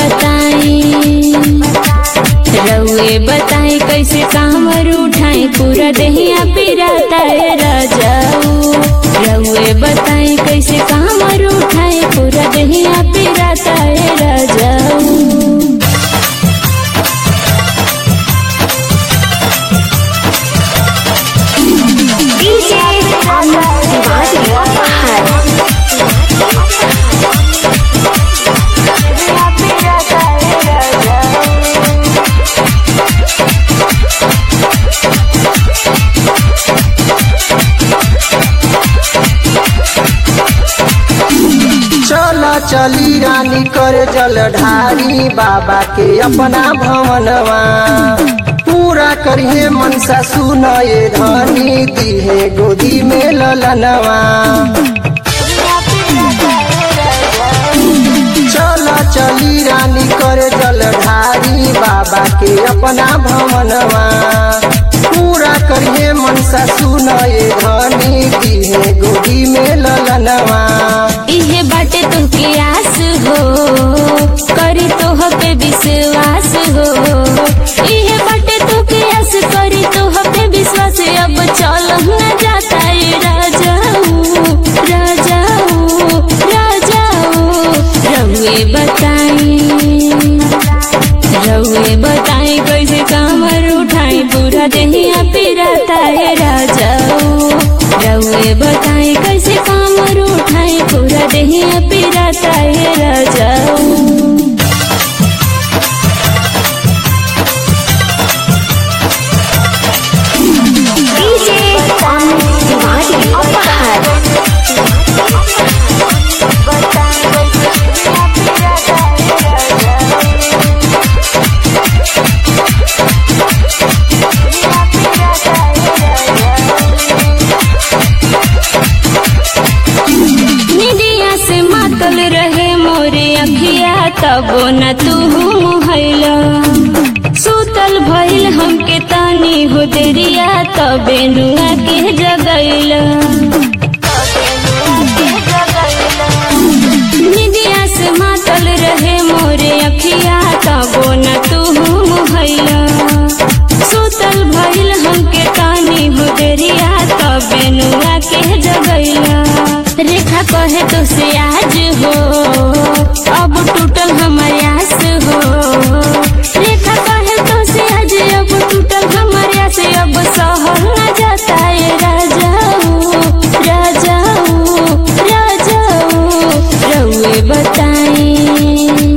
बताई रउए बताई कैसे कामर उठाई पूरा देहिया पिराता है राजाऊ रउए बताई कैसे कामर उठाई पूरा देहिया पिराता है राजाऊ DJ Ahmad Tiwari Ahmad चल चली रानी कर जल ढारी बाबा के अपना भवनवा पूरा करिए मनसा सुनए धनी दिहे गोदी में ललनवा चल चली रानी कर जल ढारी बाबा के अपना भवनवा पूरा करिए मनसा सुनए धनी दिहे गोदी में ललनवा इहे बाटे तुमके आस हो करी तोह पे विश्वास हो इहे बाटे तुमके आस करी तोह पे विश्वास अब चल न जाता है राजाऊ राजाऊ राजाऊ रउए बताई रउए बताई कैसे कामर उठाई पूरा देहिया पिराता है राजाऊ रउए बताई कैसे कामर उठाई पूरा देहिया पिराता है राजाऊ DJ Ahmad Tiwari Ahmad निदिया से मातल रहे मोरे अखिया तबो न तू मुहैला सुतल भइल हमके तानी हो देरिया तबे नुआ के जगैला निदिया से मातल रहे मोरे अखिया तबो न तू मुहैला सुतल भइल हमके तानी हो देरिया तबे नुआ के जगैला रेखा कहे तो से आज हो अब टूटल हमारे आस हो रेखा कहे तो से आज अब टूटल हमारे आस अब सहल न जाता है राजाऊ राजाऊ राजाऊ रउए बताई